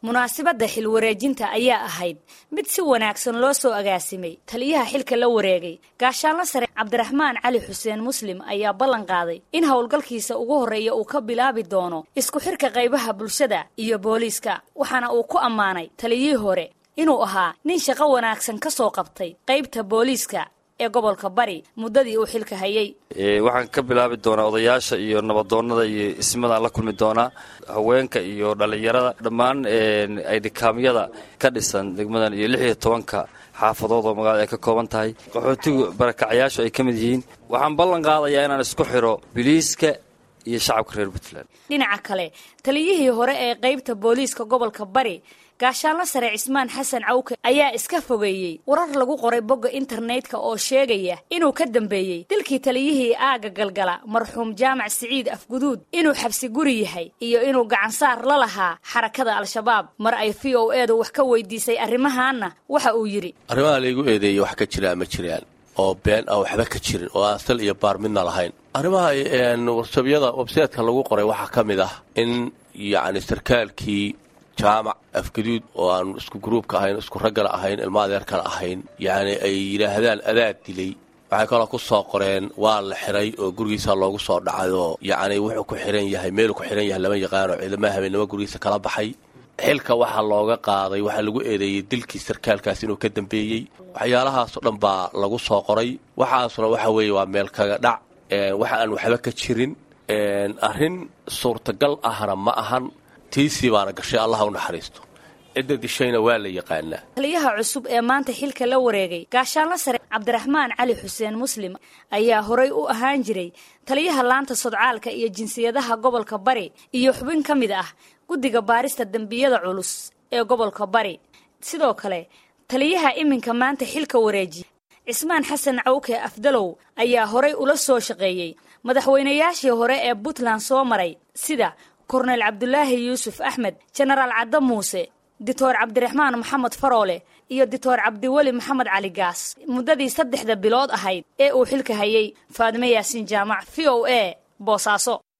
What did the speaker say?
munaasabadda xil wareejinta ayaa ahayd mid si wanaagsan loo soo agaasimay taliyaha xilka la wareegay gaashaanla sare cabdiraxmaan cali xuseen muslim ayaa ballan qaaday in howlgalkiisa ugu horreeya uu ka bilaabi doono isku xirka qaybaha bulshada iyo booliiska waxaana uu ku ammaanay taliyihii hore inuu ahaa nin shaqo wanaagsan ka soo qabtay qaybta booliiska ee gobolka bari muddadii uu xilka hayay waxaan ka bilaabi doonaa odayaasha iyo nabadoonnada iyo ismadaan la kulmi doonaa haweenka iyo dhallinyarada dhammaan aydhikaamyada ka dhisan degmadan iyo lix iyo tobanka xaafadood oo magaalada ay ka kooban tahay qaxootigu barakacyaashu ay ka mid yihiin waxaan ballan qaadayaa inaan isku xiro biliiska iyo shacabka reer puntland dhinaca kale taliyihii hore ee qaybta booliiska gobolka bari gaashaanla sare cismaan xasan cawke ayaa iska fogeeyey warar lagu qoray bogga internetka oo sheegaya inuu ka dambeeyey dilkii taliyihii aagga galgala marxuum jaamac siciid afguduud inuu xabsi guri yahay iyo inuu gacansaar la lahaa xarakada al-shabaab mar ay v o edu wax ka weydiisay arrimahaanna waxa uu yidhi arrimaha laygu eedeeyey wax ka jiraa ma jiraan oo been aan waxba ka jirin oo aan sal iyo baar midna lahayn arrimaha warsabyada websaytka lagu qoray waxaa ka mid ah in yacni sarkaalkii jaamac afgaduud oo aan isku gruubka ahayn isku raggana ahayn ilma adeerkana ahayn yacni ay yidhaahdaan adaad dilay waxay kaloo ku soo qoreen waa la xiray oo gurigiisa loogu soo dhacay oo yacni wuxuu ku xihan yahay meeluu ku xihan yahay lama yaqaano ciidamaha habeennimo gurigiisa kala baxay xilka waxaa looga qaaday waxaa lagu eedeeyey dilkii sarkaalkaas inuu ka dambeeyey waxyaalahaasoo dhan baa lagu soo qoray waxaasuna waxa weeye waa meel kaga dhac waxa aan waxba ka jirin arrin suurtagal ahna ma ahan tiisii baana gashay allaha u naxariisto cidda dishayna waa la yaqaanaa taliyaha cusub ee maanta xilka la wareegay gaashaanla sare cabdiraxmaan cali xuseen muslim ayaa horay u ahaan jiray taliyaha laanta sodcaalka iyo jinsiyadaha gobolka bari iyo xubin ka mid ah guddiga baarista dembiyada culus ee gobolka bari sidoo kale taliyaha iminka maanta xilka wareejiya cismaan xasan cawke afdalow ayaa horay ula soo shaqeeyey madaxweynayaashii hore ee puntland soo maray sida korneyl cabdulaahi yuusuf axmed jenaraal cadde muuse dictor cabdiraxmaan maxamed faroole iyo dictor cabdiweli maxamed cali gaas muddadii saddexda bilood ahayd ee uu xilka hayay faadime yaasiin jaamac v o a boosaaso